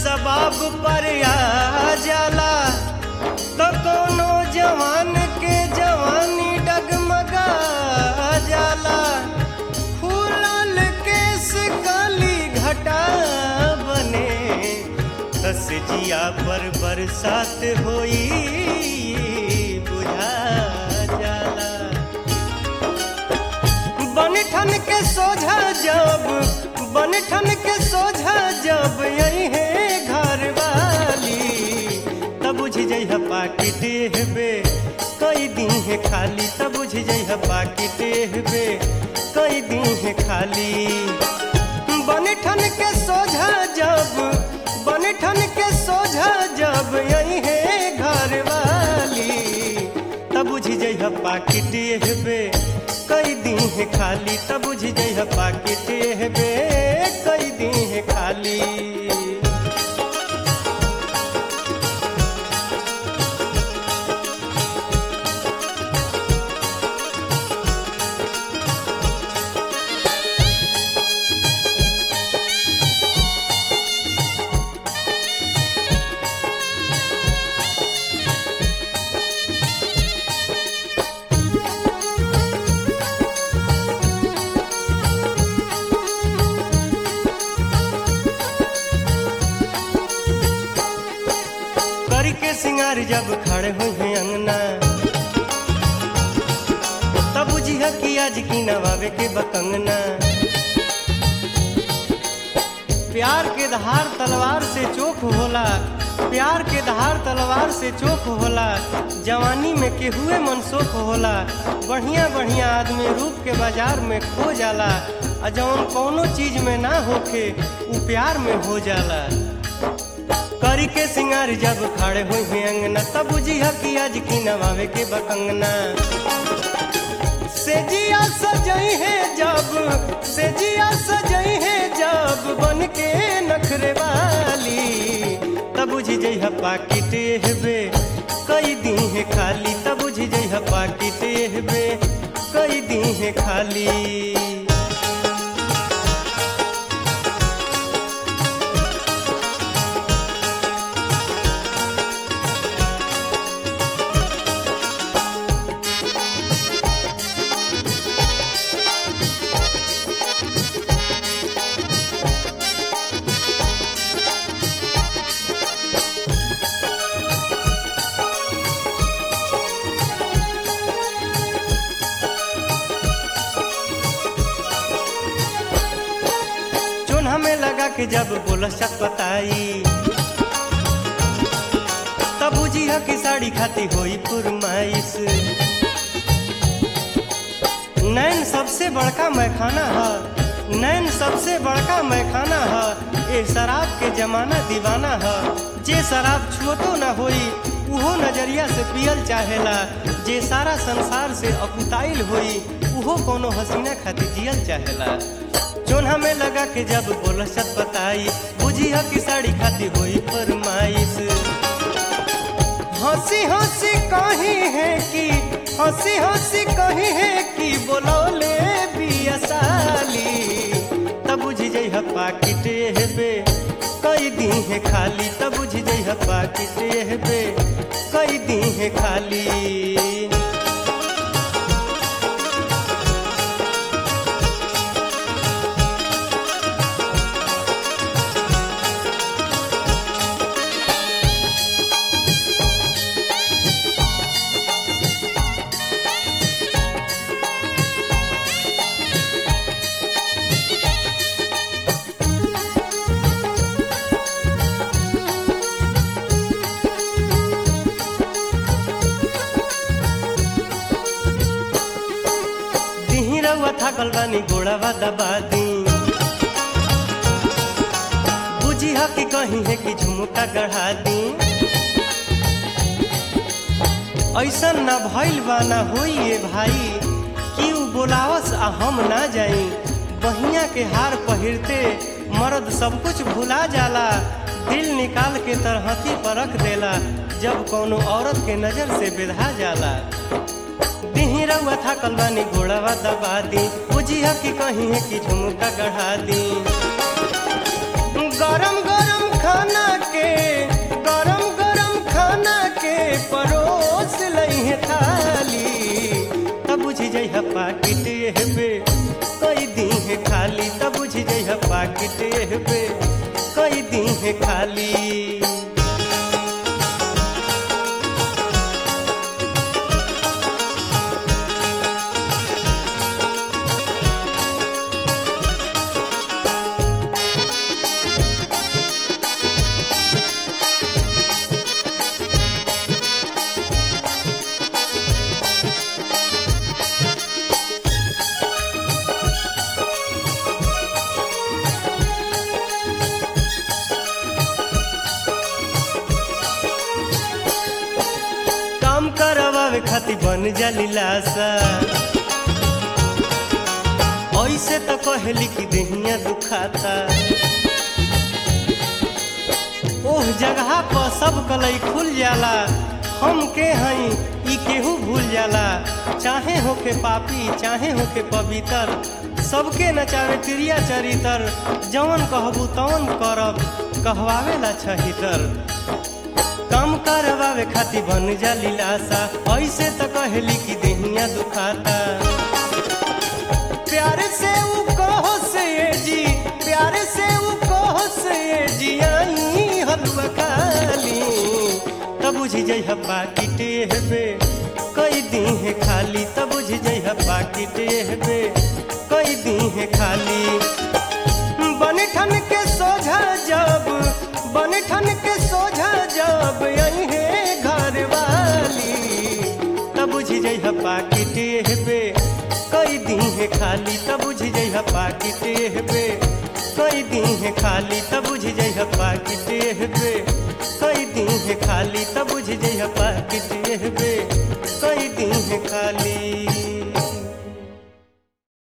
सबाब पर आ जाला तो कोनो जवान के जवानी डगमगा जाला फूलल केस काली घटा बने दस जिया पर बरसात होई बुझा जाला बनठन के सोझा जब बनठन के सोझा जब यही है घर वाली तब बुझ जइह पाकिट हेबे कई दिन है खाली तब बुझ जइह पाकिट हेबे कई दिन है खाली बनठन के सोझा जब बनठन के सोझा जब यही है घर वाली तब बुझ जइह पाकिट हेबे कई दिन है खाली तब बुझ जइह पाकिट हेबे कई दिन है खाली करी के सिंगार जब खड़े हुए हैं अंगना तब बुझिया कि आज की नवावे के बकंगना प्यार के धार तलवार से चोख होला प्यार के धार तलवार से चोख होला जवानी में केहुए मनसोख होला बढ़िया बढ़िया आदमी रूप के बाजार में खो जाला आ जवन कौनो चीज में ना होखे उ प्यार में हो जाला करी के सिंगार जब खड़े हुए हैं अंगना तब बुझिया कि आज की नवावे के बकंगना से जिया सजई है जब से जिया सजई है जब बन के नखरे वाली तब बुझ जइह पाकिट हेबे कई दिन है खाली तब बुझ जइह पाकिट हेबे कई दिन है खाली चोन हमें लगा कि जब बोलस चटपटाई तब बुझिया कि साड़ी खाती होई फुरमाइश नैन सबसे बड़का मैखाना है नैन सबसे बड़का मैखाना है ए शराब के जमाना दीवाना है जे शराब छुअतो न होई उहो नजरिया से पियल चाहेला जे सारा संसार से अकुताइल होई उहो कोनो हसीना खातिर जियल चाहेला चोन्हा में लगा के जब बोलसत बताई बुझिया की साड़ी खाती हुई फरमाइश हंसी हंसी कही है कि हंसी हंसी कही है कि बोलौले बिया साली तब बुझ जइह पाकिट हेबे कई दिन है खाली तब बुझ जइह पाकिट हेबे कई दिन है खाली दिही रउआ थाकल बानी गोड़ावा दबा दी बुझी ह कि कहीं है कि झुमका गढ़ा दी ऐसन न भइल बा ना होई ए भाई कि उ बोलावस आ हम ना जाई बहिया के हार पहिरते मर्द सब कुछ भुला जाला दिल निकाल के तरहती पर रख देला जब कोनो औरत के नजर से बेधा जाला दिही रउआ था कलवानी घोड़ावा दबा दी बुझिया कि कहीं है कि झुमका गढ़ा दी गरम गरम खाना के गरम गरम खाना के परोस लइहे थाली तब बुझ जइह पाकिट हेबे कई दीहे खाली तब बुझ जइह पाकिट हेबे कई दीहे खाली काम करवावे खातिर बन जाली लाशा ऐसे तो कहली कि देहिया दुखाता ओह जगह पर सब कलई खुल जाला हम के हई ई केहू भूल जाला चाहे होके पापी चाहे होके पवित्र सबके नचावे क्रिया चरितर जवन कहबू तवन करब कहवावेला छहितर काम करवावे खातिर बन जाली लाशा ऐसे तो कहली कि देहिया दुखाता प्यार से ऊ कहो से ये जी प्यार से ऊ कहो से ये जी आई हलवा खाली तब बुझ जइह पाकिट हेबे कई दीहे खाली तब बुझ जइह पाकिट हेबे कई दीहे खाली बन ठन के सोझा जब बन ठन के सोझा जब अहे घर वाली तब बुझ जइह पाकिट हेबे कई दीहे खाली तब बुझ जइह पाकिट हेबे कई दीहे खाली तब बुझ जइह पाकिट हेबे कई दीहे खाली तब बुझ जइह पाकिट हेबे कई दीहे खाली